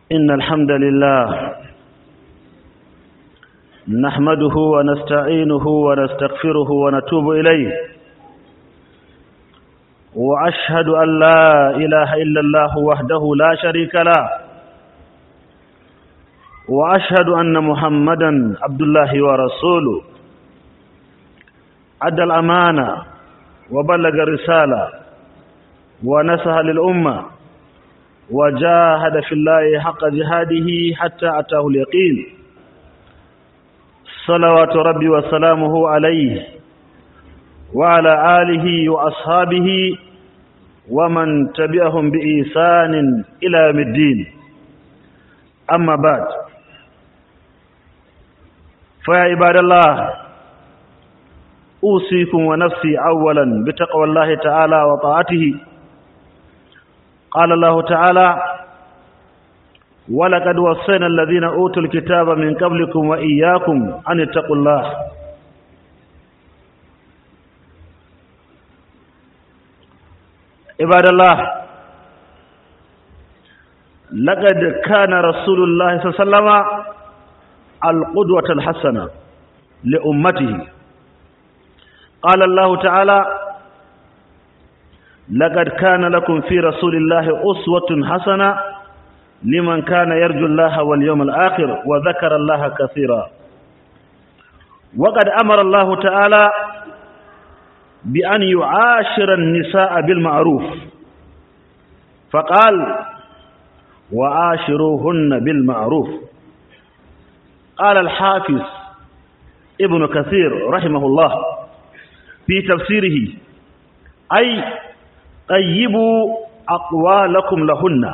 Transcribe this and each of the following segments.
إن الحمد لله نحمده ونستعينه ونستغفره ونتوب إليه وأشهد أن لا إله إلا الله وحده لا شريك له وأشهد أن محمدا عبد الله ورسوله أدى الأمانة وبلغ الرسالة ونسح للأمة وجاهد في الله حق جهاده حتى أتاه اليقين صلوات ربي وسلامه عليه وعلى آله وأصحابه ومن تبعهم بإيسان إلى يوم الدين أما بعد فيا عباد الله أوصيكم ونفسي أولا بتقوى الله تعالى وطاعته قال الله تعالى ولقد وصينا الذين أوتوا الكتاب من قبلكم وإياكم أن اتقوا الله عباد الله لقد كان رسول الله صلى الله عليه وسلم القدوة الحسنة لأمته قال الله تعالى لقد كان لكم في رسول الله أسوة حسنة لمن كان يرجو الله واليوم الآخر وذكر الله كثيرا وقد أمر الله تعالى بأن يعاشر النساء بالمعروف فقال وعاشروهن بالمعروف قال الحافظ ابن كثير رحمه الله في تفسيره أي طيبوا أقوالكم لهن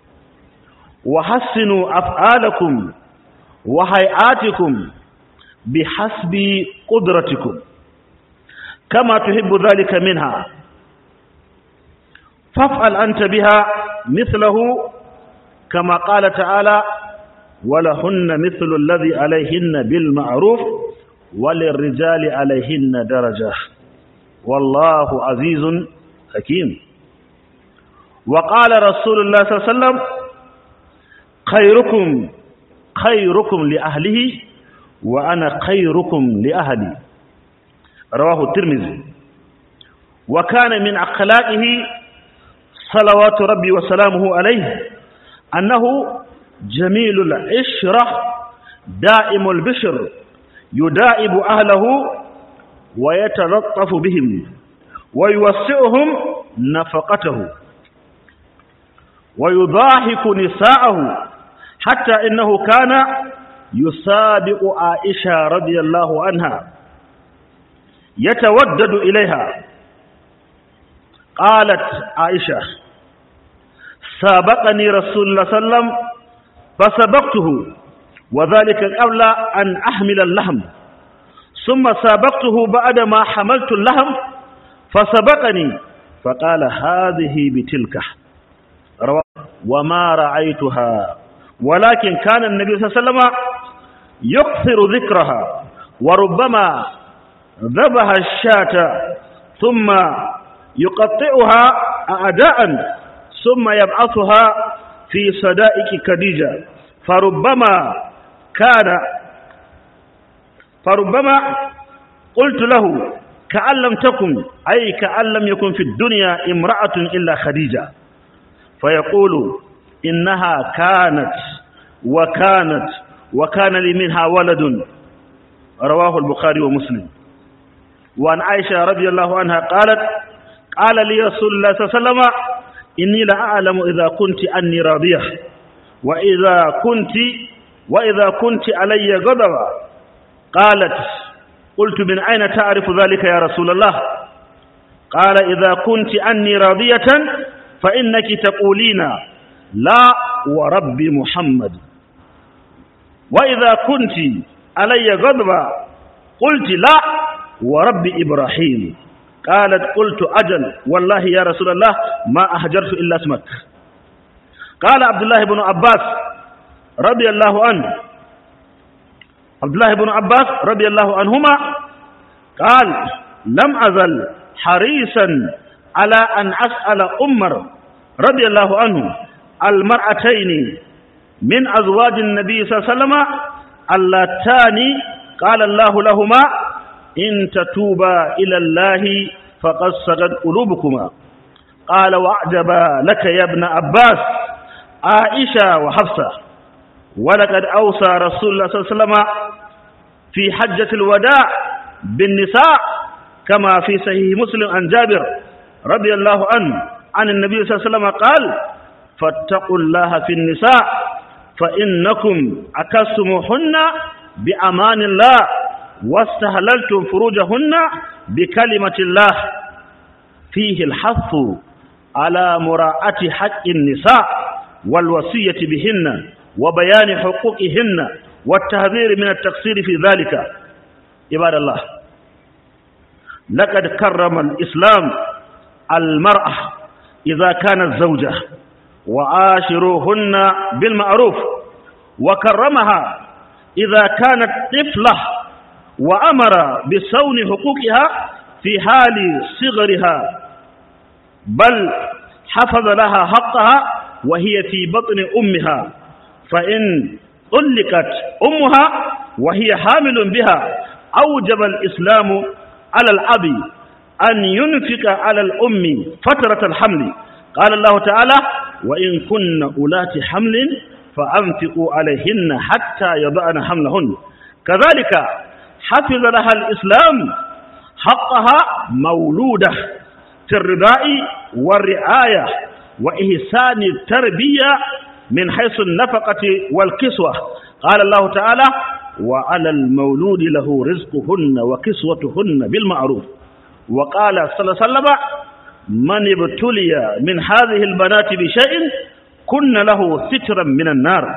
وحسنوا أفعالكم وهيئاتكم بحسب قدرتكم كما تحب ذلك منها فافعل أنت بها مثله كما قال تعالى ولهن مثل الذي عليهن بالمعروف وللرجال عليهن درجة والله عزيز حكيم وقال رسول الله صلى الله عليه وسلم خيركم خيركم لأهله وأنا خيركم لأهلي رواه الترمذي وكان من أخلاقه صلوات ربي وسلامه عليه أنه جميل العشرة دائم البشر يدائب أهله ويتلطف بهم ويوسعهم نفقته ويضاحك نساءه حتى إنه كان يسابق عائشة رضي الله عنها يتودد إليها قالت عائشة سابقني رسول الله صلى الله عليه وسلم فسبقته وذلك قبل أن أحمل اللحم ثم سابقته بعدما حملت اللحم فسبقني فقال هذه بتلك وما رأيتها ولكن كان النبي صلى الله عليه وسلم يكثر ذكرها وربما ذبح الشاة ثم يقطعها أعداء ثم يبعثها في صدائق خديجة فربما كان فربما قلت له كأن لم تكن أي كأن لم يكن في الدنيا امرأة إلا خديجة فيقول إنها كانت وكانت وكان لي منها ولد رواه البخاري ومسلم وعن عائشة رضي الله عنها قالت قال لي رسول الله صلى الله عليه وسلم إني لأعلم إذا كنت أني راضية وإذا كنت وإذا كنت علي غضبا قالت قلت من أين تعرف ذلك يا رسول الله قال إذا كنت أني راضية فإنك تقولين لا ورب محمد وإذا كنت علي غضبا قلت لا ورب إبراهيم قالت قلت أجل والله يا رسول الله ما أهجرت إلا اسمك قال عبد الله بن عباس رضي الله عنه عبد الله بن عباس رضي الله عنهما قال لم أزل حريصا على أن أسأل عمر رضي الله عنه المرأتين من أزواج النبي صلى الله عليه وسلم اللتان قال الله لهما إن تتوبا إلى الله فقد سجد قلوبكما قال وأعجبا لك يا ابن عباس عائشة وحفصة ولقد أوصى رسول الله صلى الله عليه وسلم في حجة الوداع بالنساء كما في صحيح مسلم عن جابر رضي الله عنه عن النبي صلى الله عليه وسلم قال فاتقوا الله في النساء فإنكم أكستموهن بأمان الله واستهللتم فروجهن بكلمة الله فيه الحث على مراعاة حق النساء والوصية بهن وبيان حقوقهن والتهذير من التقصير في ذلك عباد الله لقد كرم الإسلام المرأة إذا كانت زوجة وعاشروهن بالمعروف وكرمها إذا كانت طفلة وأمر بصون حقوقها في حال صغرها بل حفظ لها حقها وهي في بطن أمها فإن طلقت أمها وهي حامل بها أوجب الإسلام على الأب أن ينفق على الأم فترة الحمل قال الله تعالى وإن كن أولات حمل فأنفقوا عليهن حتى يضعن حملهن كذلك حفظ لها الإسلام حقها مولودة في الرضاء والرعاية وإحسان التربية من حيث النفقة والكسوة قال الله تعالى وعلى المولود له رزقهن وكسوتهن بالمعروف وقال صلى الله عليه وسلم من ابتلي من هذه البنات بشيء كن له سترا من النار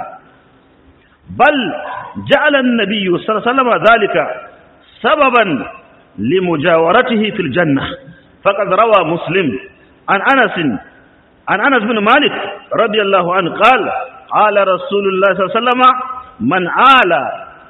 بل جعل النبي صلى الله عليه وسلم ذلك سببا لمجاورته في الجنة فقد روى مسلم عن أنس عن أنس بن مالك رضي الله عنه قال قال رسول الله صلى الله عليه وسلم من آل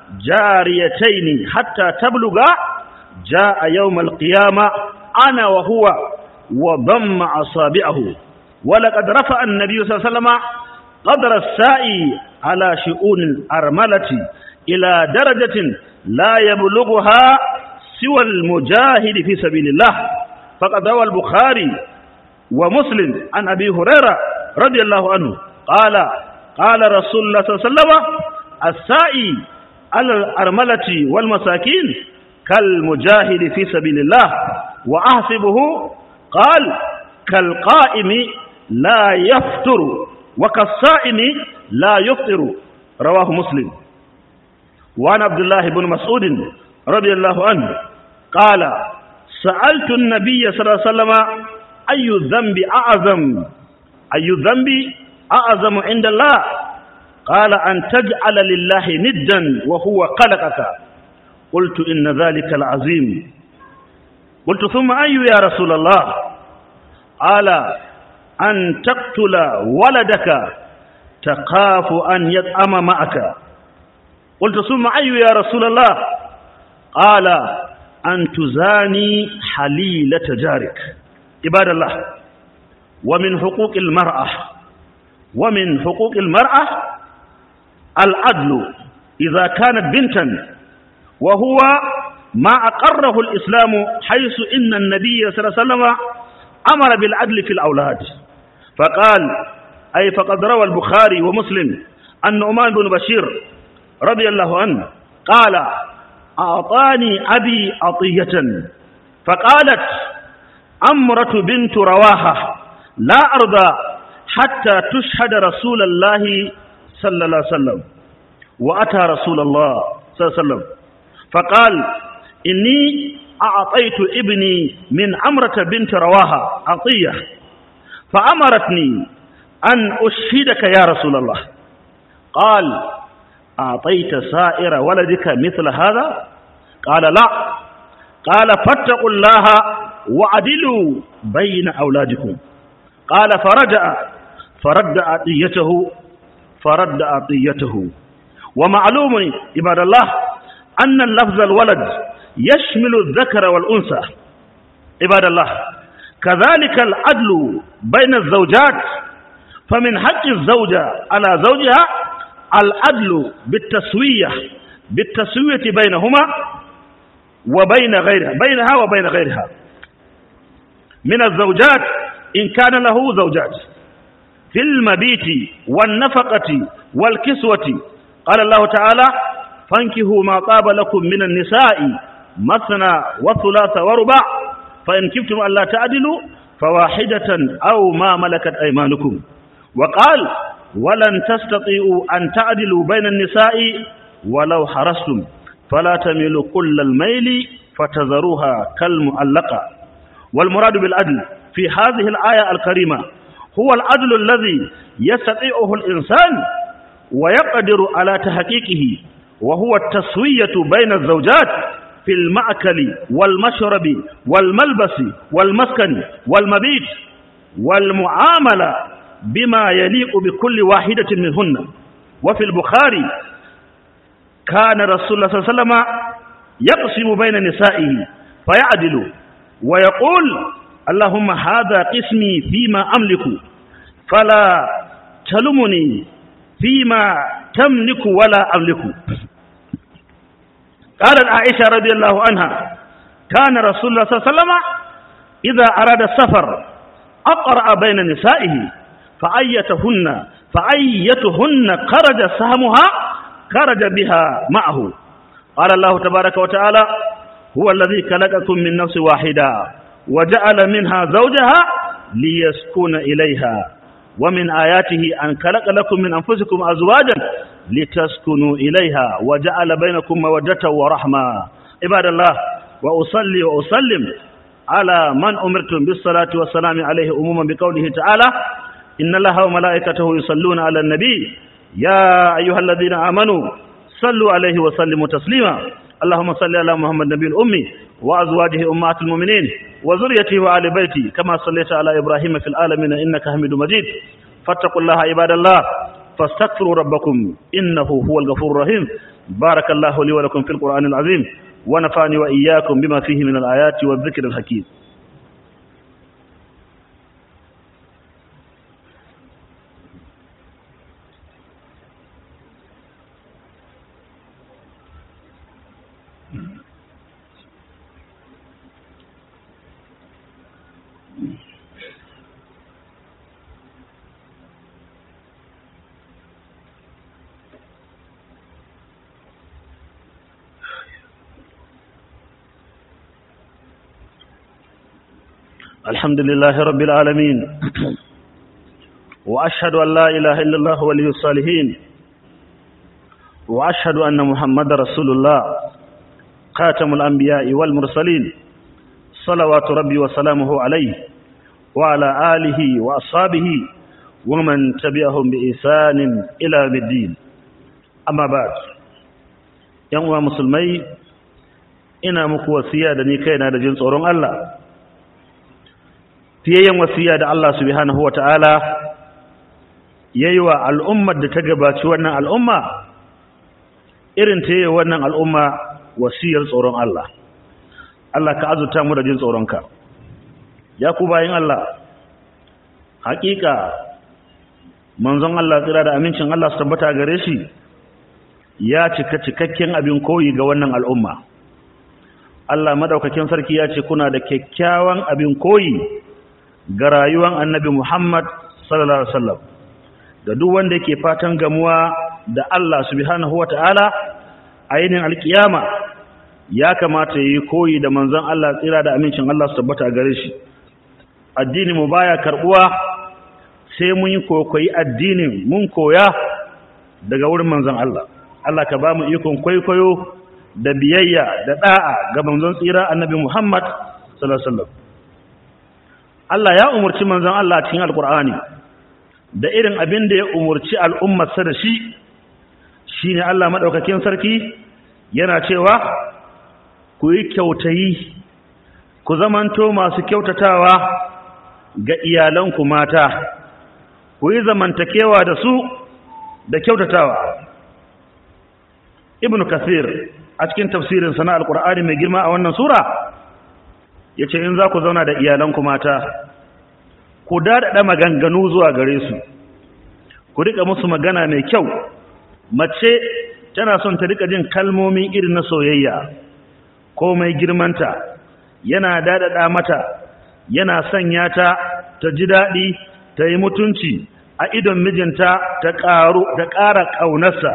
جاريتين حتى تبلغا جاء يوم القيامة أنا وهو وضم أصابعه ولقد رفع النبي صلى الله عليه وسلم قدر السائي على شؤون الأرملة إلى درجة لا يبلغها سوى المجاهد في سبيل الله فقد روى البخاري ومسلم عن أبي هريرة رضي الله عنه قال قال رسول الله صلى الله عليه وسلم السائي على الأرملة والمساكين كالمجاهد في سبيل الله وأحسبه قال كالقائم لا يفطر وكالصائم لا يفطر رواه مسلم وعن عبد الله بن مسعود رضي الله عنه قال سألت النبي صلى الله عليه وسلم أي الذنب أعظم أي الذنب أعظم عند الله قال أن تجعل لله ندا وهو خلقك قلت إن ذلك العظيم قلت ثم أي يا رسول الله قال أن تقتل ولدك تخاف أن يطعم معك قلت ثم أي يا رسول الله قال أن تزاني حليلة جارك عباد الله ومن حقوق المرأة ومن حقوق المرأة العدل إذا كانت بنتا وهو ما أقره الإسلام حيث إن النبي صلى الله عليه وسلم أمر بالعدل في الأولاد فقال أي فقد روى البخاري ومسلم أن نعمان بن بشير رضي الله عنه قال أعطاني أبي عطية فقالت أمرة بنت رواحة لا أرضى حتى تشهد رسول الله صلى الله عليه وسلم وأتى رسول الله صلى الله عليه وسلم فقال إني أعطيت ابني من أمرة بنت رواحة عطية فأمرتني أن أشهدك يا رسول الله قال أعطيت سائر ولدك مثل هذا قال لا قال فاتقوا الله وعدلوا بين أولادكم قال فرجع فرد عطيته فرد عطيته ومعلوم عباد الله أن اللفظ الولد يشمل الذكر والأنثى عباد الله كذلك العدل بين الزوجات فمن حق الزوجة على زوجها العدل بالتسوية بالتسوية بينهما وبين غيرها بينها وبين غيرها من الزوجات إن كان له زوجات في المبيت والنفقة والكسوة قال الله تعالى فانكهوا ما طاب لكم من النساء مثنى وثلاث وربع فإن كفتم ألا تعدلوا فواحدة أو ما ملكت أيمانكم وقال ولن تستطيعوا أن تعدلوا بين النساء ولو حرصتم فلا تميلوا كل الميل فتذروها كالمعلقة والمراد بالعدل في هذه الآية الكريمة هو العدل الذي يستطيعه الإنسان ويقدر على تحقيقه وهو التسوية بين الزوجات في المأكل والمشرب والملبس والمسكن والمبيت والمعاملة بما يليق بكل واحدة منهن وفي البخاري كان رسول الله صلى الله عليه وسلم يقسم بين نسائه فيعدل ويقول اللهم هذا قسمي فيما أملك فلا تلمني فيما تملك ولا أملك قالت عائشة رضي الله عنها كان رسول الله صلى الله عليه وسلم إذا أراد السفر أقرأ بين نسائه فأيتهن فأيتهن خرج سهمها خرج بها معه قال الله تبارك وتعالى هو الذي خلقكم من نفس واحدة وجعل منها زوجها ليسكن إليها ومن آياته أن خلق لكم من أنفسكم أزواجا لتسكنوا إليها وجعل بينكم مودة ورحمة عباد الله وأصلي وأسلم على من أمرتم بالصلاة والسلام عليه أموما بقوله تعالى إن الله وملائكته يصلون على النبي يا أيها الذين آمنوا صلوا عليه وسلموا تسليما اللهم صل على محمد نبي الأمي وأزواجه أمهات المؤمنين وذريته وآل بيته كما صليت على إبراهيم في العالمين إنك حميد مجيد فاتقوا الله عباد الله فاستغفروا ربكم إنه هو الغفور الرحيم بارك الله لي ولكم في القرآن العظيم ونفعني وإياكم بما فيه من الآيات والذكر الحكيم الحمد لله رب العالمين وأشهد أن لا إله إلا الله ولي الصالحين وأشهد أن محمد رسول الله خاتم الأنبياء والمرسلين صلوات ربي وسلامه عليه وعلى آله وأصحابه ومن تبعهم بإحسان إلى الدين أما بعد يوم مسلمي ina muku wasiya da ni kaina da jin tsoron Allah fiyayyen wasiya da Allah subhanahu wa ta'ala ya yi wa al'ummar da ta gabaci wannan al'umma irin ta yi wannan al'umma wasiyar tsoron Allah Allah ka azuta mu da jin tsoronka ya ku bayan Allah hakika manzon Allah tsira da amincin Allah su tabbata gare shi ya cika cikakken abin koyi ga wannan al'umma Allah madaukakin sarki ya ce kuna da kyakkyawan abin koyi ga rayuwar annabi Muhammad sallallahu alaihi wasallam da duk wanda yake fatan gamuwa da Allah subhanahu wataala a yinin alkiyama ya kamata yi koyi da manzon Allah tsira da amincin Allah su tabbata gare shi addini mu baya karbuwa sai mun yi kokoyi addinin mun koya daga wurin manzon Allah Allah ka ba mu ikon kwaikwayo da biyayya da da'a ga manzon tsira annabi Muhammad sallallahu alaihi wasallam Allah ya umurci manzon Allah cikin alkur'ani da irin abin da ya umurci al'ummarsa da shi shine Allah madaukakin sarki yana cewa ku yi kyautayi ku zamanto masu kyautatawa ga iyalanku mata ku yi zamantakewa da su da kyautatawa ibn kasir a cikin tafsirin sana alkur'ani mai girma a wannan sura ya ce in za ku zauna da iyalanku mata ku daɗaɗa maganganu zuwa gare su ku riƙa musu magana mai kyau mace tana son ta rika jin kalmomi irin na soyayya ko mai girmanta yana dadada mata yana sanya ta ta ji daɗi ta yi mutunci a idon mijinta ta ƙaru ta ƙara ƙaunarsa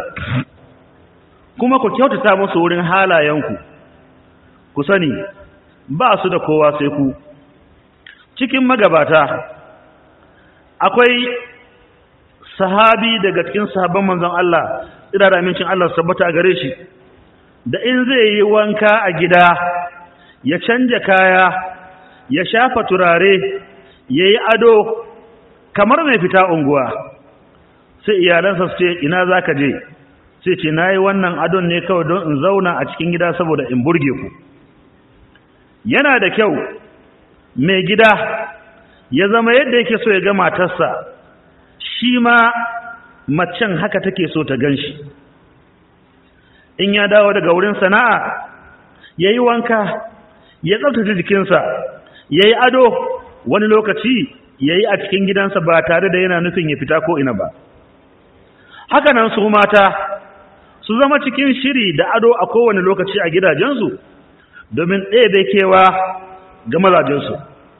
kuma ku kyautata musu wurin halayenku ku sani ba su da kowa sai ku cikin magabata akwai sahabi daga cikin sahabban manzon Allah ina da amincin Allah sabbata gare shi da in zai yi wanka a gida ya canja kaya ya shafa turare ya yi ado kamar mai fita unguwa sai iyalansa su ce ina za ka je sai ce na yi wannan adon ne kawai don in zauna a cikin gida saboda in burge ku yana da kyau mai gida ya zama yadda yake so ya ga matarsa shi ma macen haka take so ta gan shi in ya dawo daga wurin sana'a ya yi wanka ya tsaftace jikinsa ya yi ado wani lokaci ya yi a cikin gidansa ba tare da yana nufin ya fita ko ina ba hakanan su mata su zama cikin shiri da ado a kowane lokaci a gidajensu domin ɗaya kewa ga mazajensu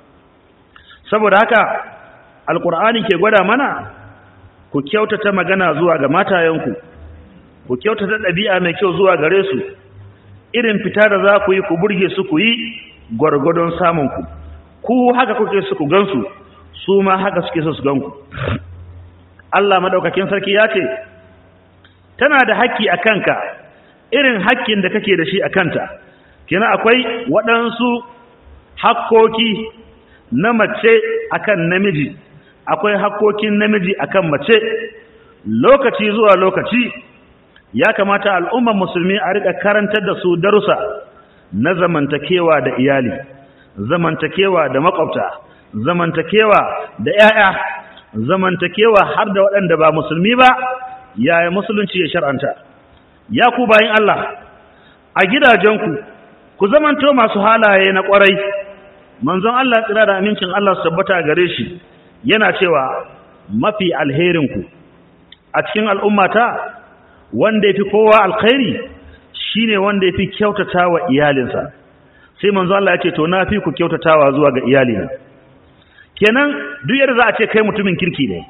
saboda haka alkur'ani ke gwada mana ku kyautata magana zuwa ga matayenku ku kyautata ɗabi'a mai kyau zuwa gare su irin fita da za ku yi ku burge su ku yi gwargwadon samunku ku haka kuke su ku gansu su ma haka suke so su ganku Allah madaukakin sarki ya ce tana da haƙƙi a kanka irin haƙƙin da kake da shi a kanta kina akwai waɗansu hakkoki na mace akan namiji akwai hakkokin namiji akan mace lokaci zuwa lokaci ya kamata al'ummar musulmi a rika karantar da su darussa na zamantakewa da iyali zamantakewa da makwabta zamantakewa da 'ya'ya zamantakewa har da waɗanda ba musulmi ba yaya musulunci ya shar'anta ya ku bayin Allah a gidajenku ku zamanto masu halaye na ƙwarai manzon Allah tsira da amincin Allah su tabbata gare shi yana cewa mafi alherinku a cikin al'ummata wanda yafi kowa alkhairi shine wanda yafi kyautatawa iyalinsa sai manzon Allah ya ce to na fi ku kyautatawa zuwa ga iyalina kenan duk yadda za a ce kai mutumin kirki ne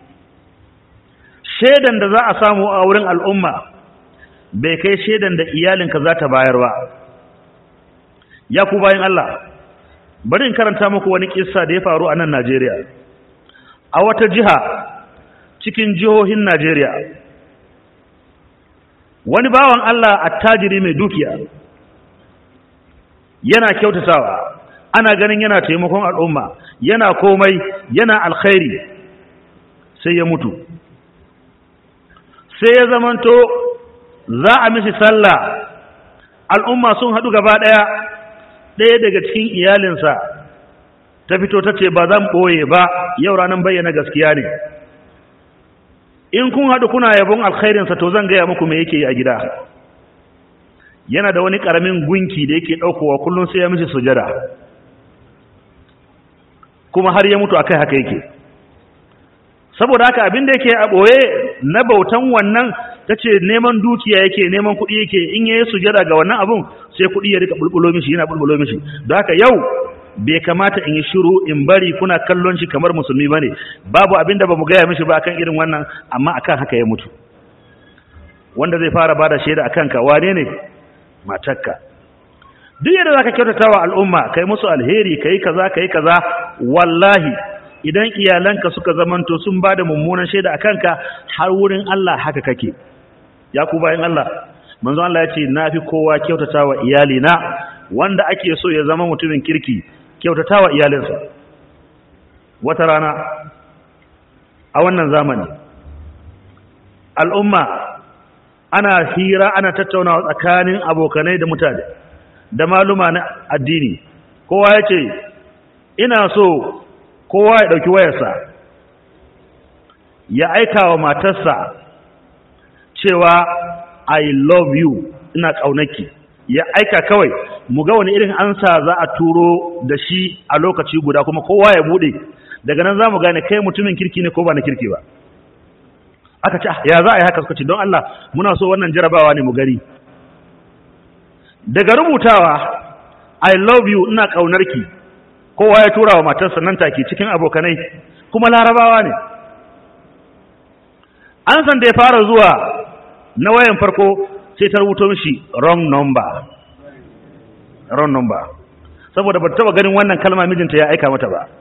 shedan da za a samu a wurin al'umma bai kai shedan da iyalinka za ta bayar ba ya ku bayan Allah bari in karanta muku wani kissa da ya faru a nan Najeriya a wata jiha cikin jihohin Najeriya wani bawan Allah attajiri mai dukiya yana kyautatawa ana ganin yana taimakon al'umma yana komai yana alkhairi sai ya mutu sai ya zamanto za a mishi sallah al'umma sun haɗu gaba ɗaya ɗaya daga cikin iyalinsa ta fito ta ce ba zan ɓoye ba yau ranar bayyana gaskiya ne in kun haɗu kuna yabon alkhairinsa to zan gaya muku me yake yi a gida yana da wani ƙaramin gunki da yake ɗaukowa kullum sai ya mishi sujada kuma har ya mutu akai haka yake saboda haka abin da yake a ɓoye na bautan wannan ta ce neman dukiya yake neman kuɗi yake in ya yi sujada ga wannan abun sai kuɗi ya rika bulbulo mishi yana bulbulo mishi don haka yau bai kamata in yi shiru in bari kuna kallon shi kamar musulmi bane babu abin da bamu gaya mishi ba akan irin wannan amma akan haka ya mutu wanda zai fara bada shaida akan ka wane ne matarka duk yadda zaka kyautatawa al'umma kai musu alheri kai kaza kai kaza wallahi idan iyalanka suka zamanto sun bada mummunan shaida akan ka har wurin Allah haka kake ya ku bayan Allah manzo Allah ya ce nafi kowa kyautatawa iyalina wanda ake so ya zama mutumin kirki kyautatawa iyalinsa wata rana a wannan zamani al'umma ana hira ana tattaunawa tsakanin abokanai da mutane da maluma na addini kowa ya ce ina so kowa ya ɗauki wayarsa ya aika wa matarsa cewa I love you ina ƙaunaki ya aika kawai mu ga wani irin ansa za a turo da shi a lokaci guda kuma kowa ya bude daga nan za mu gane kai mutumin kirki ne ko ba na kirki ba aka ce ya za a yi haka suka ce don Allah muna so wannan jarabawa ne mu gari daga rubutawa I love you ina ƙaunarki kowa ya tura wa matarsa nan take cikin abokanai kuma larabawa ne an san da ya fara zuwa na wayan farko sai ta rubuto mishi wrong number wrong number saboda ba taba ganin wannan kalma mijinta ya aika mata ba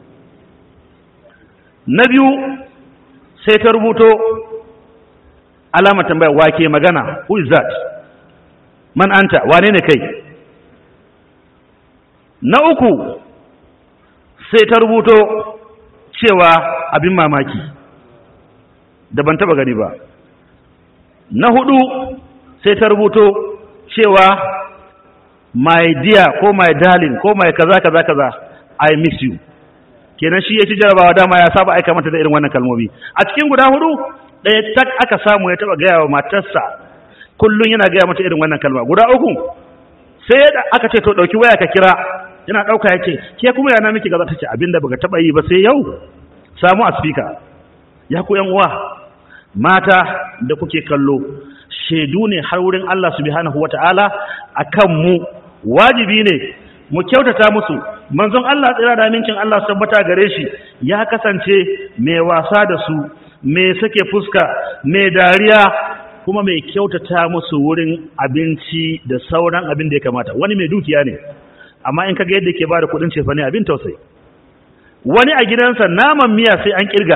na biyu sai ta rubuto alamar tambaya wake magana who is that man anta wane ne kai na uku sai ta rubuto cewa abin mamaki da ban taba gani ba na hudu sai ta rubuto cewa my dear ko my darling ko my kaza kaza kaza i miss you kenan shi ya ci jarabawa dama ya saba aika mata da irin wannan kalmomi a cikin guda hudu ɗaya tak aka samu ya taba gaya wa matarsa kullum yana gaya mata irin wannan kalma guda uku sai aka ce to ɗauki waya ka kira yana ɗauka ya ce ke kuma yana miki gaza ta ce abinda baka taba yi ba sai yau samu a speaker ya ku yan uwa mata da kuke kallo shaidu ne har wurin Allah subhanahu wata'ala akan mu wajibi ne mu kyautata musu manzon Allah tsira da amincin Allah su tabbata gare shi ya kasance mai wasa da su mai sake fuska mai dariya kuma mai kyautata musu wurin abinci da sauran abin da ya kamata wani mai dukiya ne amma in kaga yadda ke bada kudin cefa ne abin tausayi wani a gidansa naman miya sai an kirga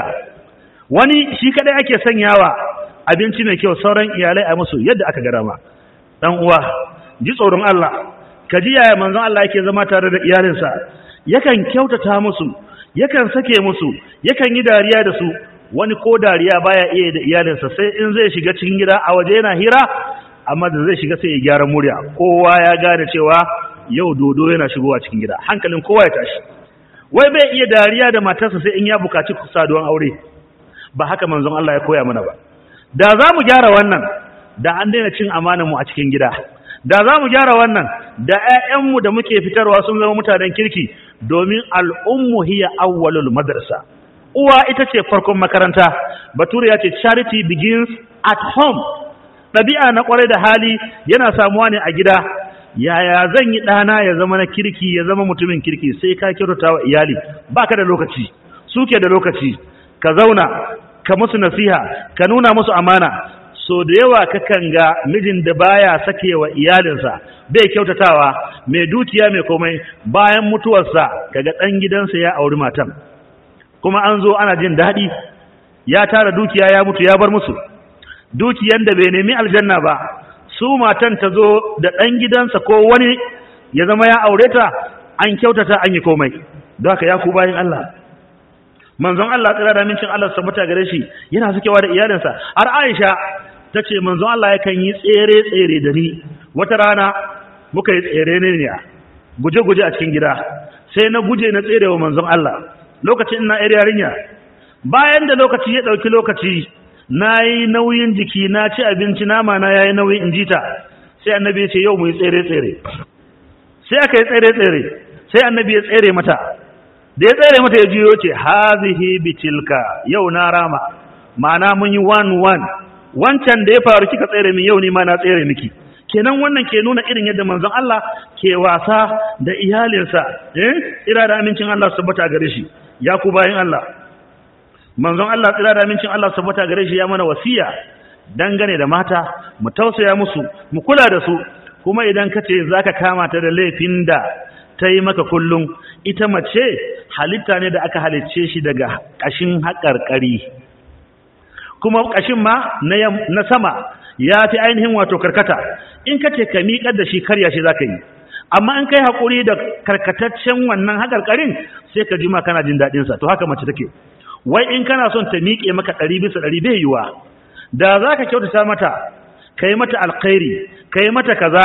wani shi kadai ake sanyawa abinci mai kyau sauran iyalai a musu yadda aka gara ma dan uwa ji tsoron Allah ka ji yaya manzon Allah yake zama tare da iyalinsa yakan kyautata musu yakan sake musu yakan yi dariya da su wani ko dariya baya iya da iyalinsa sai in zai shiga cikin gida a waje yana hira amma da zai shiga sai ya gyara murya kowa ya gane cewa yau dodo yana shigowa cikin gida hankalin kowa ya tashi wai bai iya dariya da matarsa sai in ya bukaci saduwan aure ba haka manzon Allah ya koya mana ba da za mu gyara wannan da an daina cin amanar mu a cikin gida da za mu gyara wannan da ƴaƴanmu da muke fitarwa sun zama mutanen kirki domin al'ummu hiya awwalul madrasa uwa ita ce farkon makaranta bature ya ce charity begins at home ɗabi'a na ƙwarai da hali yana samuwa ne a gida yaya zan yi ɗana ya zama na kirki ya zama mutumin kirki sai ka kyautata wa iyali baka da lokaci suke da lokaci ka zauna ka musu nasiha ka nuna musu amana so da yawa kakan ga mijin da baya sake wa iyalinsa bai kyautatawa mai dukiya mai komai bayan mutuwarsa kaga ɗan gidansa ya auri matan kuma an zo ana jin daɗi ya tara dukiya ya mutu ya bar musu dukiyan da bai nemi aljanna ba su matan ta zo da ɗan gidansa ko wani ya zama ya aure ta an kyautata an yi komai don haka ya ku bayan Allah manzon Allah tsira da mincin Allah sabbata gare shi yana sukewa da iyalinsa har Aisha ta ce manzon Allah yakan yi tsere tsere da ni wata rana muka yi tsere ne ne guje guje a cikin gida sai na guje na tsere wa manzon Allah lokacin ina yar yarinya bayan da lokaci ya dauki lokaci nayi nauyin jiki na ci abinci nama na yayi nauyi in jita sai annabi ya ce yau mu yi tsere tsere sai aka yi tsere tsere sai annabi ya tsere mata da ya tsere mata ya jiyo ce hazihi bitilka yau na rama ma'ana mun yi one one wancan da ya faru kika tsere min yau ni ma na tsere miki kenan wannan ke nuna irin yadda manzon Allah ke wasa da iyalinsa eh ira da amincin Allah subhata gare shi ya ku bayin Allah manzon Allah tsira da amincin Allah subhata gare shi ya mana wasiya dangane da mata mu tausaya musu mu kula da su kuma idan kace zaka kama ta da laifin da ta yi maka kullum ita mace halitta ne da aka halicce shi daga ƙashin haƙarƙari kuma ƙashin ma na sama ya fi ainihin wato karkata in ka ce ka miƙar da shi karya shi za ka yi amma in kai haƙuri da karkataccen wannan haƙarƙarin sai ka ji ma kana jin daɗinsa to haka mace take wai in kana son ta miƙe maka ɗari bisa ɗari bai yiwa da za ka kyautata mata ka yi mata alkhairi ka yi mata kaza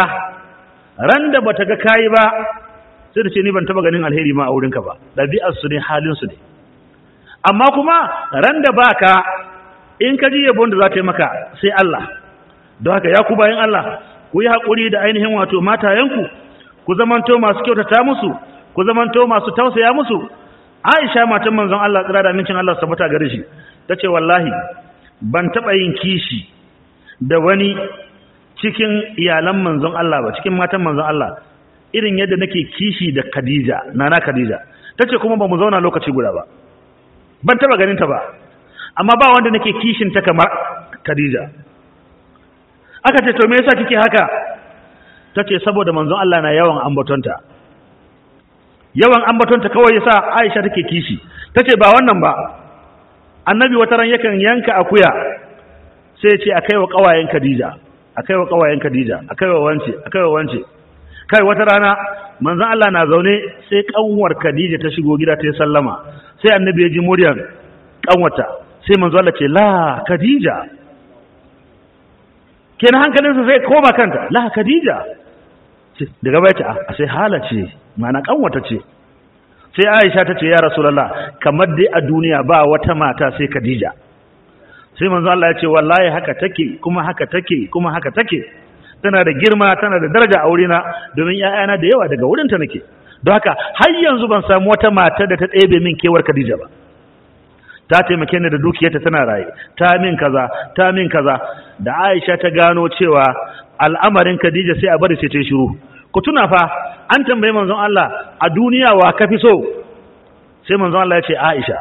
ran da bata ga kayi ba sai da ce ni ban taba ganin alheri ma a wurinka ba ɗabi'ar su ne halin su ne amma kuma ran da baka in ka ji yabon da za ta yi maka sai Allah don haka ya ku bayan Allah ku yi haƙuri da ainihin wato matayenku ku zamanto masu kyautata musu ku zamanto masu tausaya musu Aisha matan manzon Allah tsira da mincin Allah sabata gare shi tace wallahi ban taɓa yin kishi da wani cikin iyalan manzon Allah ba cikin matan manzon Allah irin yadda nake kishi da Khadija nana Khadija tace kuma ba mu zauna lokaci guda ba ban taɓa ganin ta ba amma ba wanda nake kishin ta kamar Khadija aka ce to me yasa kike haka tace saboda manzon Allah na yawan ambatonta yawan ambatonta kawai yasa Aisha take kishi tace ba wannan ba annabi wata ran yakan yanka akuya sai ya ce akai wa kawayen Khadija akai wa kawayen Khadija akai wa wance akai wa wance kai wata rana manzon Allah na zaune sai kanwar Khadija ta shigo gida ta yi sallama sai annabi ya ji muryar kanwata sai manzon Allah ce la Khadija kenan hankalinsa sai koma kanta la Khadija daga baya ce a sai hala ce mana kanwata ce sai Aisha ta ce ya Rasulullah kamar dai a duniya ba wata mata sai Khadija sai manzo Allah ya ce wallahi haka take kuma haka take kuma haka take tana da girma tana da daraja a wurina domin ƴaƴana da yawa daga wurinta nake don haka har yanzu ban samu wata mata da ta ɗebe min kewar Khadija ba ta taimake ni da dukiyarta tana raye ta min kaza ta min kaza da Aisha ta gano cewa al'amarin Khadija sai a bari sai ta yi shiru ku tuna fa an tambaye manzon Allah a duniya wa kafi so sai manzon Allah ya ce Aisha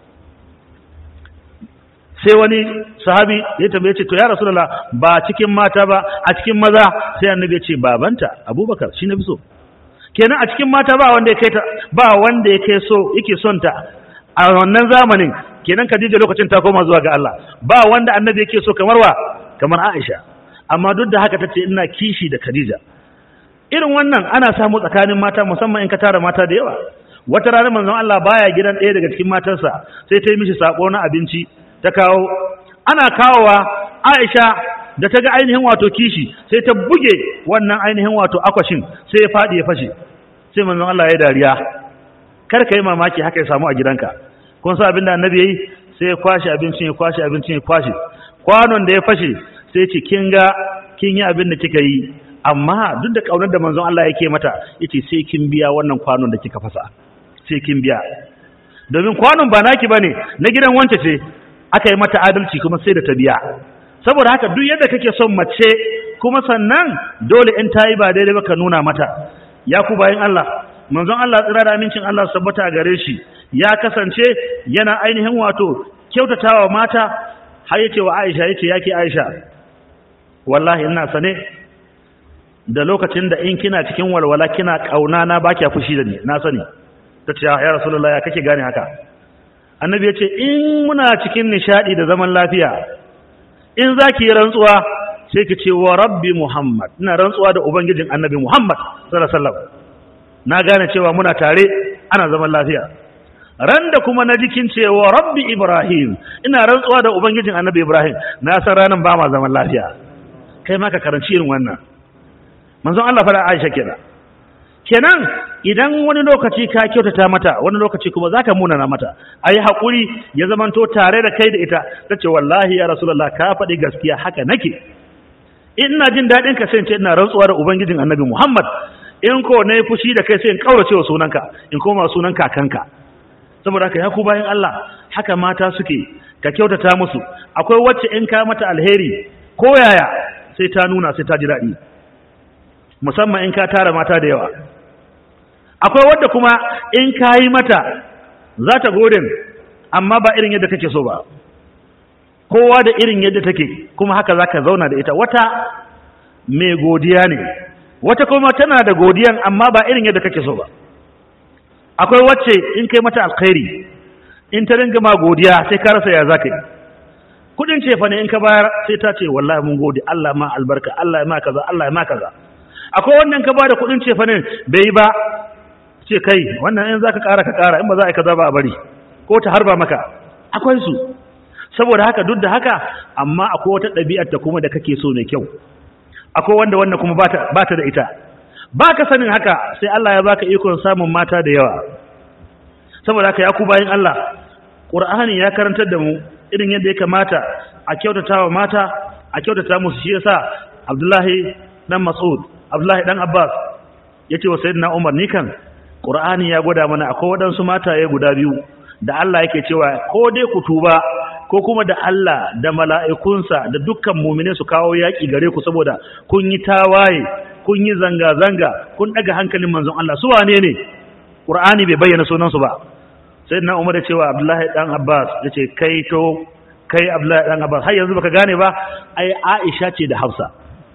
sai wani sahabi ya tambaye ce to ya rasulullah ba cikin mata ba a cikin maza sai annabi ya ce babanta abubakar shi na fi so kenan a cikin mata ba wanda ya kai ta ba wanda ya kai so yake son ta a wannan zamanin kenan Khadija lokacin ta koma zuwa ga Allah ba wanda annabi yake so kamar wa kamar Aisha amma duk da haka tace ina kishi da Khadija irin wannan ana samu tsakanin mata musamman in ka tara mata da yawa wata rana manzon Allah baya gidan ɗaya daga cikin matarsa sai ta yi mishi sako na abinci ta kawo ana kawowa Aisha da ta ga ainihin wato kishi sai ta buge wannan ainihin wato akwashin sai ya faɗi ya fashe sai manzon Allah ya dariya kar ka yi mamaki haka ya samu a gidanka kun sa abin da annabi yayi sai ya kwashe abincin ya kwashe abincin ya kwashe kwanon da ya fashe sai ce kin ga kin yi abin da kika yi amma duk da kaunar da manzon Allah yake mata yace sai kin biya wannan kwanon da kika fasa sai kin biya domin kwanon ba naki bane na gidan wance ce aka yi mata adalci kuma sai da ta biya saboda haka duk yadda kake son mace kuma sannan dole in ta yi ba daidai ba ka nuna mata ya ku bayan Allah manzon Allah tsira da amincin Allah su tabbata a gare shi ya kasance yana ainihin wato kyautatawa mata har yace wa Aisha yace yake Aisha wallahi ina sane da lokacin da in kina cikin walwala kina kauna na baki fushi da ni na sani tace ya rasulullahi ya kake gane haka annabi yace in muna cikin nishadi da zaman lafiya in zaki yi rantsuwa sai ki ce wa rabbi muhammad ina rantsuwa da ubangijin annabi muhammad sallallahu alaihi wasallam na gane cewa muna tare ana zaman lafiya ran da kuma na jikin cewa rabbi ibrahim ina rantsuwa da ubangijin annabi ibrahim na san ranan ba ma zaman lafiya kai ma ka karanci irin wannan manzon Allah fara Aisha kenan kenan idan wani lokaci ka kyautata mata wani lokaci kuma zaka munana mata ayi hakuri ya zamanto tare da kai da ita tace wallahi ya rasulullah ka faɗi gaskiya haka nake ina jin daɗin ka sai in ce ina rantsuwa da ubangijin annabi muhammad in ko na yi fushi da kai sai in kaurace wa sunanka in koma sunan kakanka saboda haka ya ku bayan Allah haka mata suke ka kyautata musu akwai wacce in ka mata alheri ko yaya sai ta nuna sai ta ji daɗi musamman in ka tara mata da yawa akwai wadda kuma in ka yi mata za ta godin amma ba irin yadda kake so ba kowa da irin yadda take kuma haka za ka zauna da ita wata mai godiya ne wata kuma tana da godiyan amma ba irin yadda kake so ba akwai wacce in kai mata alkhairi in ta ringa ma godiya sai ka rasa ya za ka yi kudin cefa ne in ka bayar sai ta ce wallahi mun gode Allah ma albarka Allah ya ma kaza Allah ya ma kaza akwai wannan ka bada kudin cefa ne bai yi ba ce kai wannan in zaka kara ka kara in ba za a yi kaza ba a bari ko ta harba maka akwai su saboda haka duk da haka amma akwai wata ɗabi'ar ta kuma da kake so mai kyau akwai wanda wannan kuma bata bata da ita baka sanin haka sai Allah ya baka ikon samun mata da yawa saboda haka ya ku bayin Allah Qur'ani ya karantar da mu irin yadda ya kamata a kyautata wa mata a kyautata musu shi yasa Abdullahi dan Mas'ud Abdullahi dan Abbas yace wa Sayyidina Umar ni kan Qur'ani ya gwada mana akwai wadansu mataye guda biyu da Allah yake cewa ko dai ku tuba ko kuma da Allah da mala'ikunsa da dukkan mumine su kawo yaƙi gare ku saboda kun yi tawaye kun yi zanga-zanga kun ɗaga hankalin manzon Allah su wane ne ƙur'ani bai bayyana sunansu ba sai na umar da cewa abdullahi ɗan abbas ya ce kai to kai abdullahi ɗan abbas har yanzu baka gane ba ai aisha ce da hafsa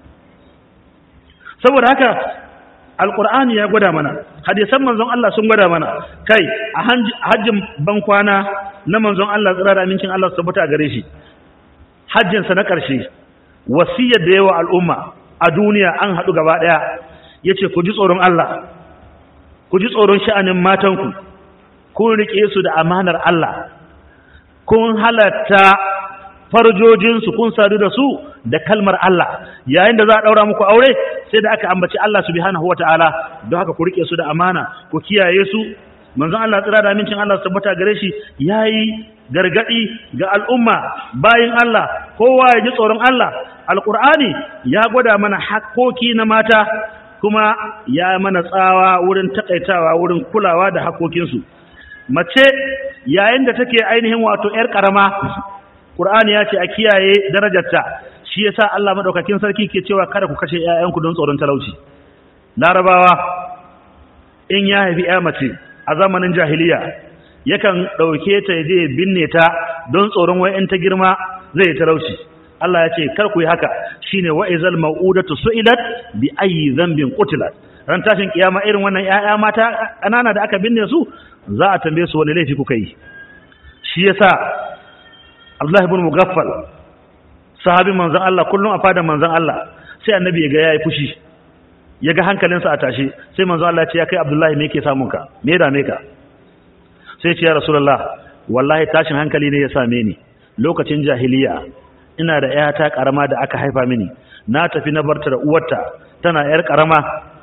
saboda haka alƙur'ani ya gwada mana hadisan manzon Allah sun gwada mana kai a hajjin bankwana na manzon Allah tsira da amincin Allah su tabbata gare shi hajjinsa na ƙarshe wasiyar da yawa al'umma a duniya an haɗu gaba ɗaya ya ce ku ji tsoron Allah ku ji tsoron sha'anin matanku kun riƙe su da amanar Allah kun halatta farjojinsu kun sadu da su da kalmar Allah yayin da za a ɗaura muku aure sai da aka ambaci Allah subhanahu wata'ala don haka ku riƙe su da amana ku kiyaye su manzon Allah tsira da amincin Allah su tabbata gare shi yayi gargadi ga al'umma bayin Allah kowa ya ji tsoron Allah alqur'ani ya gwada mana hakkoki na mata kuma ya mana tsawa wurin takaitawa wurin kulawa da hakkokinsu mace yayin da take ainihin wato yar karama qur'ani ya ce a kiyaye darajarta shi yasa Allah madaukakin sarki ke cewa kada ku kashe ƴaƴanku don tsoron talauci larabawa in ya haifi ƴa mace a zamanin jahiliya yakan ɗauke ta je binne ta don tsoron wai in ta girma zai talauci Allah ya ce kar ku yi haka shine wa izal mau'udatu su'ilat bi ayyi dhanbin qutilat ran tashin kiyama irin wannan ƴaƴa mata ƙanana da aka binne su za a tambaye su wani laifi kuka yi shi yasa Abdullah ibn Mughaffal sahabin manzon Allah kullum a fadan manzon Allah sai annabi ya ga yayi fushi ya ga hankalinsa a tashe sai manzon Allah ya ce ya kai Abdullahi me yake samun ka me ya dame ka sai ya ce ya Rasulullah wallahi tashin hankali ne ya same ni lokacin jahiliya ina da ƴata karama da aka haifa mini na tafi na barta da uwarta tana ƴar karama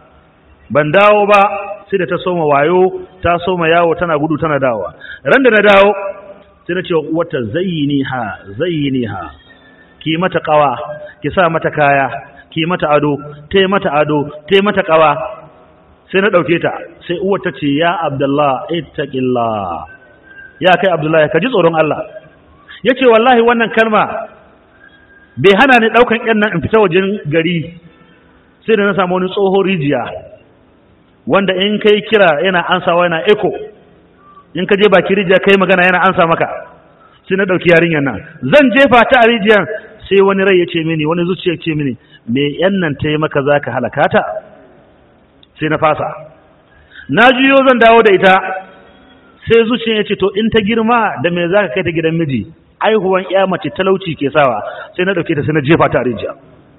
ban dawo ba sai da ta soma wayo ta soma yawo tana gudu tana dawowa ran da na dawo sai na ce wa uwarta zayyini ha zayyini ha ki mata kawa ki sa mata kaya ki mata ado tai mata ado tai mata kawa sai na dauke ta sai uwar ta ce ya abdullah ittaqillah ya kai abdullahi ka ji tsoron Allah yace wallahi wannan kalma bai hana ni daukan yan nan in fita wajen gari sai da na samu wani tsohon rijiya wanda in kai kira yana ansawa yana echo in ka je baki rijiya kai magana yana ansa maka sai na dauki yarinyar nan zan jefa ta a rijiyar sai wani rai ya ce mini wani zuciya ce mini me yan nan ta yi maka za ka halaka ta sai na fasa na juyo zan dawo da ita sai zuciya ya ce to in ta girma da me za ka kai ta gidan miji aihuwan ya mace talauci ke sawa sai na dauke ta sai na jefa ta a rijiya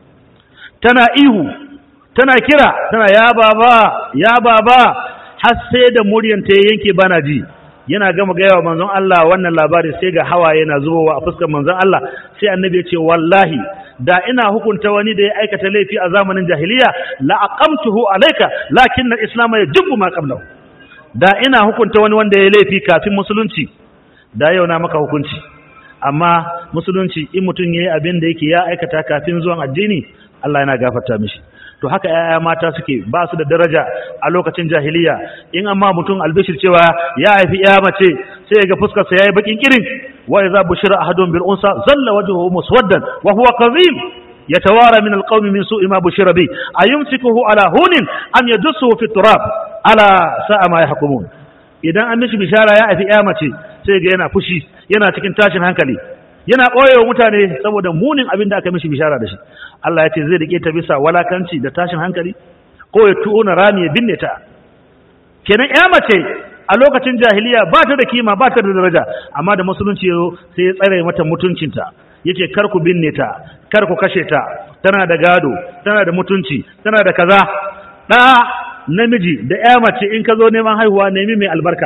tana ihu tana kira tana ya baba ya baba har sai da muryan ta yanke bana ji yana gama gaya wa manzon Allah wannan labari sai ga hawaye yana zubowa a fuskar manzon Allah sai annabi ya ce wallahi da ina hukunta wani da ya aikata laifi a zamanin jahiliya la aqamtuhu alayka lakin al-islam yajibu ma qablahu da ina hukunta wani wanda ya laifi kafin musulunci da yau na maka hukunci amma musulunci in mutum yayi abin da yake ya aikata kafin zuwan addini Allah yana gafarta mishi to haka yaya mata suke ba su da daraja a lokacin jahiliya in amma mutum albishir cewa ya haifi ya mace sai ya ga fuskar sa yayi bakin kirin wa idza bushira ahadun bil unsa zalla wajhuhu muswaddan wa huwa kadhib yatawara min al qawmi min su'i ma bushira bi ayumsikuhu ala hunin am yadussuhu fi turab ala sa'a ma yahkumun idan an mishi bishara ya haifi ya mace sai ga yana fushi yana cikin tashin hankali yana ɓoyewa mutane saboda munin abin da aka mishi bishara da shi Allah ya ce zai rike ta bisa walakanci da tashin hankali ko ya tuna rami ya binne ta kenan ya mace a lokacin jahiliya ba ta da kima ba ta da daraja amma da musulunci yazo sai ya tsare mata mutuncinta yace kar ku binne ta kar ku kashe ta tana da gado tana da mutunci tana da kaza da namiji da ya mace in ka zo neman haihuwa nemi mai albarka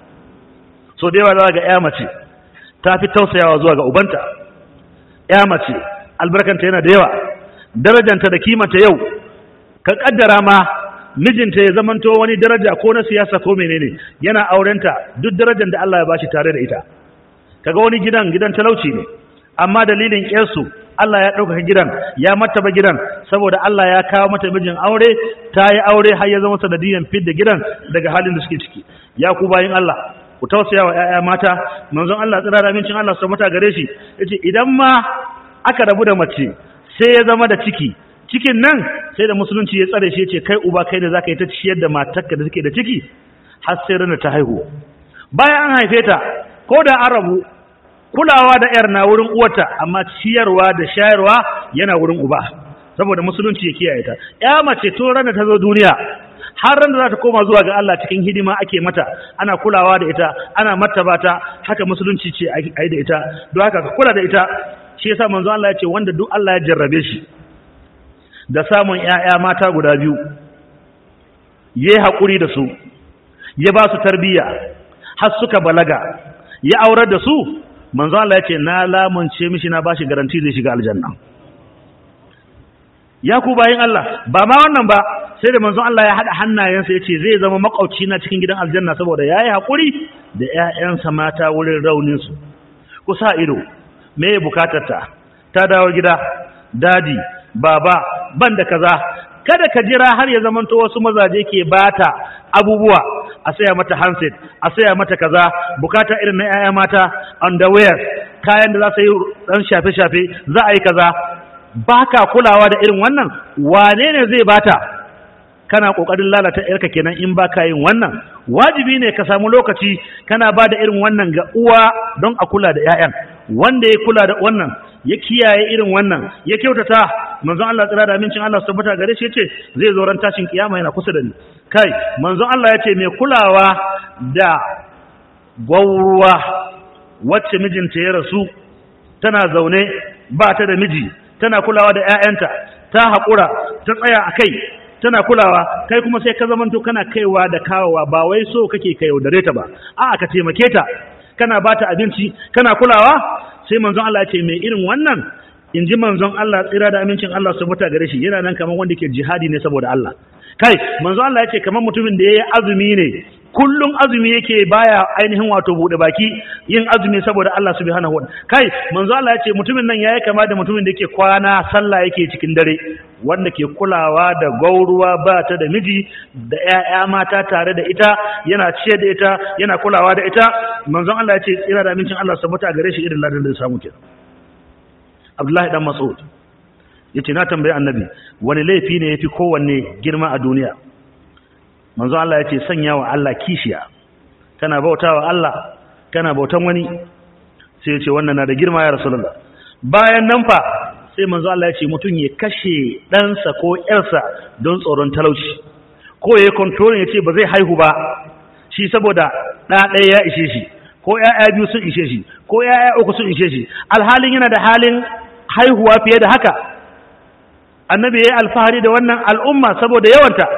so da yawa za ga ya mace ta fi tausayawa zuwa ga ubanta ya mace albarkanta yana da yawa darajanta da kimanta yau ka kaddara ma mijinta ya zamanto wani daraja ko na siyasa ko menene yana aurenta duk darajar da Allah ya bashi tare da ita kaga wani gidan gidan talauci ne amma dalilin ƙyarsu Allah ya ɗaukaka gidan ya martaba gidan saboda Allah ya kawo mata mijin aure ta yi aure har ya zama sanadiyan fidda gidan daga halin da suke ciki ya ku bayin Allah ku tausaya wa ƴaƴa mata manzon Allah tsira da amincin Allah su mata gare shi yace idan ma aka rabu da mace sai ya zama da ciki cikin nan sai da musulunci ya tsare shi yace kai uba kai da zaka yi ta ciyar da matarka da take da ciki har sai ranar ta haihu bayan an haife ta ko da an rabu kulawa da yar na wurin uwarta amma ciyarwa da shayarwa yana wurin uba saboda musulunci ya kiyaye ta ya mace to ranar ta zo duniya har ran da za ta koma zuwa ga Allah cikin hidima ake mata ana kulawa da ita ana martaba ta haka musulunci ce a yi da ita don haka ka kula da ita shi yasa manzo Allah ya ce wanda duk Allah ya jarrabe shi da samun ƴaƴa mata guda biyu yayi hakuri da su ya ba su tarbiyya har suka balaga ya aurar da su manzo Allah ya ce na lamunce mishi na bashi garanti zai shiga aljanna ya ku bayin Allah ba ma wannan ba sai da manzon Allah ya hada hannayensa yace zai zama makauci na cikin gidan aljanna saboda yayi hakuri da ƴaƴansa mata wurin raunin su ku sa ido me ya bukatar ta ta dawo gida dadi baba ban da kaza kada ka jira har ya zamanto wasu mazaje ke bata abubuwa a saya mata handset a saya mata kaza bukata irin na ƴaƴa mata underwear kayan da za su yi dan shafe-shafe za a yi kaza baka kulawa da irin wannan wane ne zai bata kana kokarin lalata yarka kenan in baka yin wannan wajibi ne ka samu lokaci kana ba da irin wannan ga uwa don a kula da ƴaƴan wanda ya kula da wannan ya kiyaye irin wannan ya kyautata manzon Allah tsira da amincin Allah su tabbata gare shi yace zai zo ran tashin kiyama yana kusa da ni kai manzon Allah yace mai kulawa da gwauruwa wacce mijinta ya rasu tana zaune ba ta da miji tana kulawa da ƴaƴanta ta haƙura ta tsaya a kai tana kulawa kai kuma sai ka zamanto kana kaiwa da kawowa ba wai so kake ka yaudare ta ba a'a ka taimake ta kana ba ta abinci kana kulawa sai manzon Allah ya ce mai irin wannan in ji manzon Allah tsira da amincin Allah su muta gare shi yana nan kamar wanda ke jihadi ne saboda Allah kai manzon Allah ya ce kamar mutumin da ya yi azumi ne kullum azumi yake baya ainihin wato bude baki yin azumi saboda Allah subhanahu wa kai manzo Allah ya ce mutumin nan yayi kama da mutumin da yake kwana sallah yake cikin dare wanda ke kulawa da gauruwa ba ta da miji da ƴaƴa mata tare da ita yana ciye da ita yana kulawa da ita manzo Allah ya ce tsira da amincin Allah sabuta gare shi irin ladan da ya samu kenan Abdullahi dan Mas'ud yace na tambayi annabi wani laifi ne yafi kowanne girma a duniya manzo Allah ya ce sanya wa Allah kishiya kana bautawa Allah kana bautan wani sai ya ce wannan na da girma ya rasulullah bayan nan fa sai manzo Allah ya ce mutum ya kashe ɗansa ko ƴarsa don tsoron talauci ko ya control ya ce ba zai haihu ba shi saboda ɗa ɗaya ya ishe shi ko ƴaƴa biyu sun ishe shi ko ƴaƴa uku sun ishe shi alhalin yana da halin haihuwa fiye da haka annabi ya yi alfahari da wannan al'umma saboda yawanta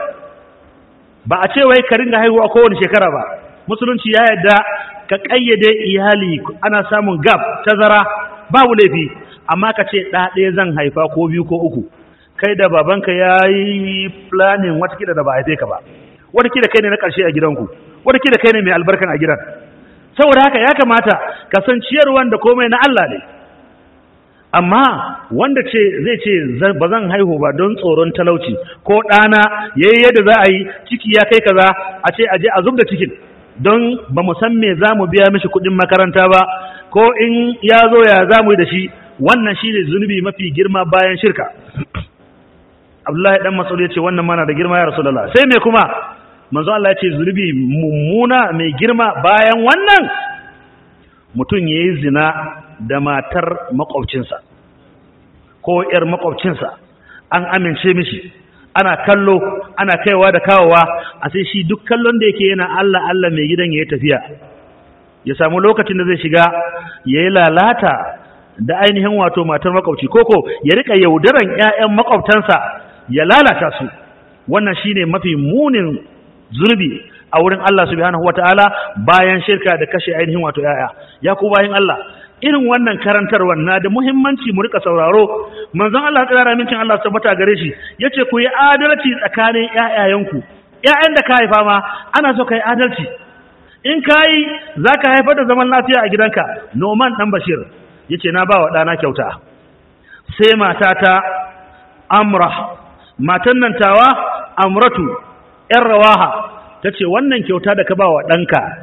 ba a ce wai ka ringa haihuwa kowane shekara ba musulunci ya yarda ka kayyade iyali ana samun gab tazara babu laifi amma ka ce ɗa ɗaya zan haifa ko biyu ko uku kai da babanka ya yi planning watakila da ba haife ka ba watakila kai ne na ƙarshe a gidanku watakila kai ne mai albarkan a gidan saboda haka ya kamata ka san ciyarwan da komai na Allah ne amma wanda ce zai ce ba zan haihu ba don tsoron talauci ko ɗana ya yi yadda za a yi ciki ya kai kaza a ce aje a zub da cikin don ba mu san me za mu biya mishi kuɗin makaranta ba ko in ya zo ya za mu yi da shi wannan shi ne zunubi mafi girma bayan shirka abdullahi dan masaud ya ce wannan mana da girma ya rasulullah sai me kuma manzo Allah ya ce zunubi mummuna mai girma bayan wannan mutum ya yi zina da matar makwabcinsa ko ‘yar makwabcinsa an amince mishi ana kallo ana kaiwa da kawowa a sai shi duk kallon da yake yana Allah Allah mai gidan ya yi tafiya ya samu lokacin da zai shiga ya yi lalata da ainihin wato matar makwabci koko ya rika yaudaran ‘ya'yan makwabtansa ya lalata su wannan shine mafi munin zunubi a wurin Allah subhanahu wataala bayan shirka da kashe ainihin wato ‘ya'ya ya ku bayan Allah irin wannan karantarwar na da muhimmanci mu rika sauraro manzon Allah tsara mincin Allah tabbata gare shi yace ku yi adalci tsakanin ƴaƴayenku ƴaƴan da ka haifa ma ana so kai adalci in kai zaka haifar da zaman lafiya a gidanka Noman dan Bashir yace na bawa dana kyauta sai matata Amra matan nan tawa Amratu ƴar Rawaha tace wannan kyauta da ka bawa danka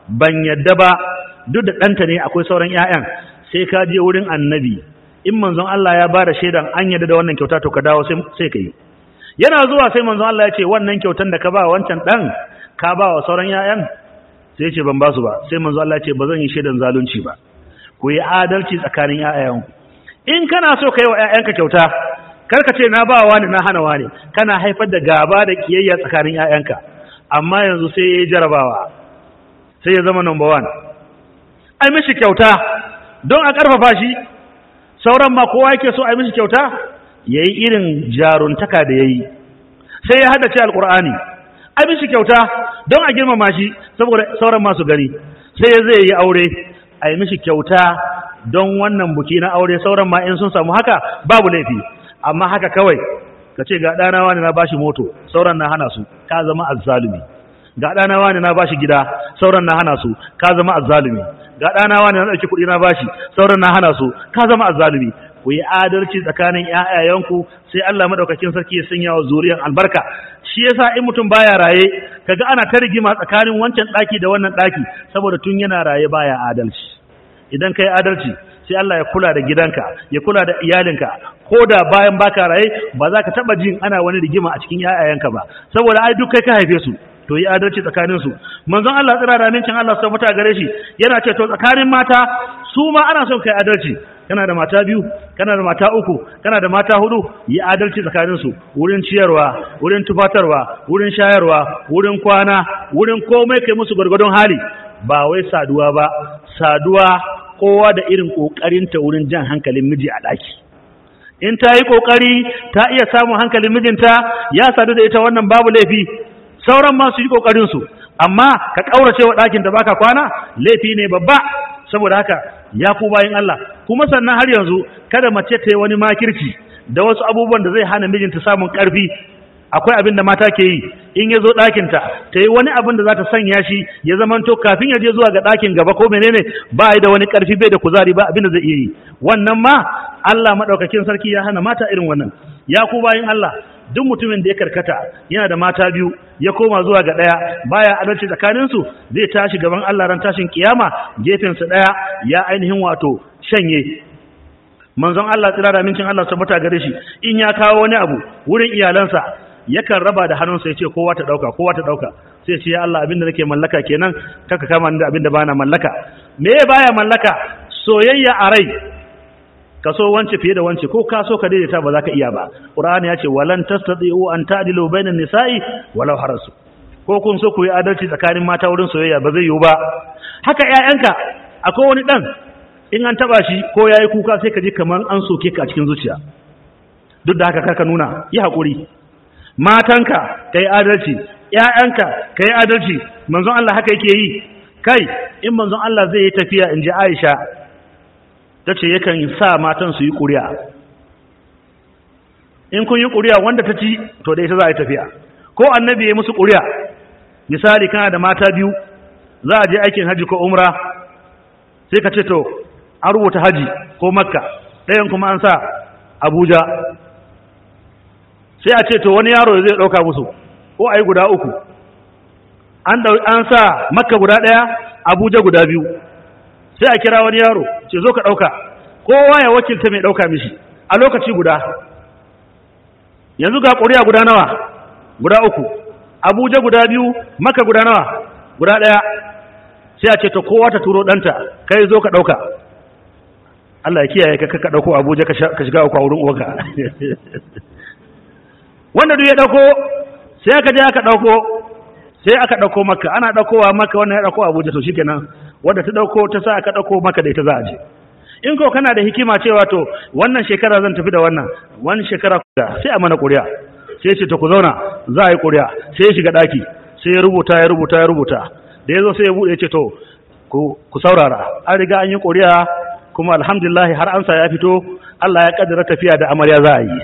ban yadda ba duk da ɗanta ne akwai sauran 'ya'yan sai ka je wurin annabi in manzon Allah ya ba da shaidan an yadda da wannan kyauta to ka dawo sai ka yi yana zuwa sai manzon Allah ya ce wannan kyautan da ka ba wancan ɗan ka ba wa sauran 'ya'yan sai ya ce ban ba su ba sai manzon Allah ya ce ba zan yi shaidan zalunci ba ku yi adalci tsakanin 'ya'yanku in kana so ka yi wa 'ya'yanka kyauta kar ka ce na ba wani na hana wani kana haifar da gaba da kiyayya tsakanin 'ya'yanka amma yanzu sai ya yi jarabawa sai ya zama number one ai mishi kyauta don a ƙarfafa shi sauran ma kowa yake so ai mishi kyauta ya yi irin jaruntaka da ya yi sai ya haddace alƙur'ani ai mishi kyauta don a girmama shi saboda sauran masu gani sai ya zai yi aure ai mishi kyauta don wannan buki na aure sauran ma in sun samu haka babu laifi amma haka kawai ka ce ga ɗana wani na bashi moto sauran na hana su ka zama azzalumi ga ɗana wani na bashi gida sauran na hana su ka zama azzalumi ga ɗana wani na ɗauki kuɗi na bashi sauran na hana su ka zama azzalumi ku yi adalci tsakanin ƴaƴayenku sai Allah madaukakin sarki ya sanya wa zuriyar albarka shi yasa in mutum baya raye kaga ana ta rigima tsakanin wancan ɗaki da wannan ɗaki saboda tun yana raye baya adalci idan kai adalci sai Allah ya kula da gidanka ya kula da iyalinka ko da bayan baka raye ba za ka taba jin ana wani rigima a cikin yayayanka ba saboda ai duk kai ka haife su to yi adalci tsakanin su manzon Allah tsira da amincin Allah su tabbata gare shi yana ce to tsakanin mata su ma ana son kai adalci kana da mata biyu kana da mata uku kana da mata hudu yi adalci tsakanin su wurin ciyarwa wurin tufatarwa wurin shayarwa wurin kwana wurin komai kai musu gwargwadon hali ba wai saduwa ba saduwa kowa da irin ƙoƙarinta wurin jan hankalin miji a ɗaki in ta yi ƙoƙari ta iya samun hankalin mijinta ya sadu da ita wannan babu laifi sauran ma su yi ƙoƙarinsu amma ka ƙaurace wa ɗakin da baka kwana laifi ne babba saboda haka ya ku bayan Allah kuma sannan har yanzu kada mace ta yi wani makirci da wasu abubuwan da zai hana mijinta samun ƙarfi akwai abin da mata ke yi in ya zo ɗakinta ta yi wani abin da za ta sanya shi ya zamanto kafin ya je zuwa ga ɗakin gaba ko menene ba da wani ƙarfi bai da kuzari ba abin da zai iya yi wannan ma Allah maɗaukakin sarki ya hana mata irin wannan ya ku bayin Allah duk mutumin da ya karkata yana da mata biyu ya koma zuwa ga ɗaya baya adalci tsakaninsu zai tashi gaban Allah ran tashin kiyama gefensa ɗaya ya ainihin wato shanye manzon Allah tsira da mincin Allah tabbata gare shi in ya kawo wani abu wurin iyalansa yakan raba da hannunsa ya ce kowa ta ɗauka kowa ta ɗauka sai ce ya Allah abinda nake mallaka kenan kaka kama da abinda bana mallaka me baya mallaka soyayya a rai ka so wance fiye da wance ko ka so ka daidaita ba za ka iya ba qur'ani ya ce walan tastati'u an ta'dilu bainan nisa'i walau harasu ko kun so ku yi adalci tsakanin mata wurin soyayya ba zai yiwu ba haka ƴaƴanka akwai wani dan in an taba shi ko yayi kuka sai ka ji kamar an soke ka a cikin zuciya duk da haka karka nuna yi hakuri matanka kai adalci ƴaƴanka kai adalci manzon Allah haka yake yi kai in manzon Allah zai yi tafiya in ji Aisha tace yakan sa matan su yi ƙuri'a in kun yi ƙuri'a wanda ta ci to da ita za a yi tafiya ko annabi ya musu ƙuri'a misali kana da mata biyu za a je aikin haji ko umra sai ka ce to an rubuta haji ko makka ɗayan kuma an sa abuja sai a ce to wani yaro zai ɗauka musu ko a yi guda uku an sa makka guda ɗaya abuja guda biyu sai a kira wani yaro ce zo ka ɗauka kowa ya wakilta mai ɗauka mishi a lokaci guda yanzu ga ƙuri'a guda nawa guda uku abuja guda biyu makka guda nawa guda ɗaya sai a ce to kowa ta turo ɗanta kai zo ka ɗauka Allah ya kiyaye ka ka ɗauko abuja ka shiga uku a wurin uwanka wanda duk ya ɗauko sai aka je aka ɗauko sai aka ɗauko maka ana ɗaukowa maka wannan ya ɗauko abuja to shikenan wanda ta ɗauko ta sa aka ɗauko maka da ita za a je in ko kana da hikima cewa to wannan shekara zan tafi da wannan wani shekara da sai a mana ƙuri'a sai ce to ku zauna za a yi ƙuri'a sai ya shiga ɗaki sai ya rubuta ya rubuta ya rubuta da ya zo sai ya buɗe ce to ku saurara an riga an yi ƙuri'a kuma alhamdulillah har ansa ya fito Allah ya kaddara tafiya da amarya za a yi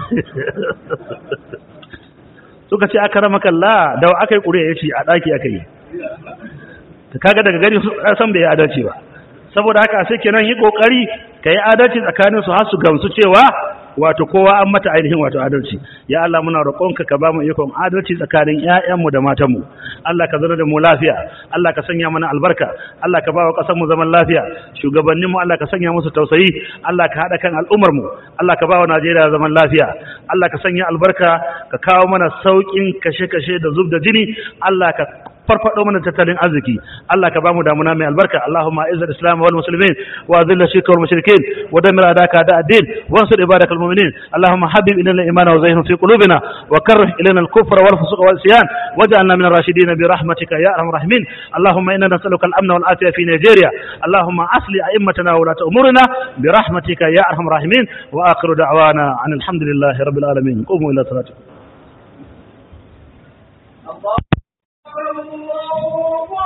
suka ce aka rama kalla da aka yi ƙuri'a ya ce a ɗaki aka yi kaga daga gani san bai yi adalci ba saboda haka sai kenan yi ƙoƙari ka yi adalci tsakanin su har su gamsu cewa wato kowa an mata ainihin wato adalci ya Allah muna roƙonka ka ba mu ikon adalci tsakanin ƴaƴanmu da matanmu Allah ka zama da mu lafiya Allah ka sanya mana albarka Allah ka ba wa ƙasar mu zaman lafiya shugabanninmu Allah ka sanya musu tausayi Allah ka haɗa kan al'ummar mu Allah ka ba wa Najeriya zaman lafiya Allah ka sanya albarka ka kawo mana sauƙin kashe-kashe da zub da jini Allah ka farfado mana tattalin arziki Allah ka bamu damuna mai albarka Allahumma izz al-islam wal muslimin wa dhill shirka wal mushrikin wa dammir adaka da ad-din wa ansur ibadak al-mu'minin Allahumma habib ilayna al-iman wa zayyinhu fi qulubina wa karrih ilayna al-kufra wal fusuq wal isyan waj'alna min ar-rashidin bi rahmatika ya arhamar rahimin Allahumma inna nas'aluka al-amna wal afiya fi Nigeria Allahumma asli a'immatana wa ulata umurina bi rahmatika ya arhamar rahimin wa akhiru da'wana alhamdulillahi rabbil alamin qumu ila salatikum الله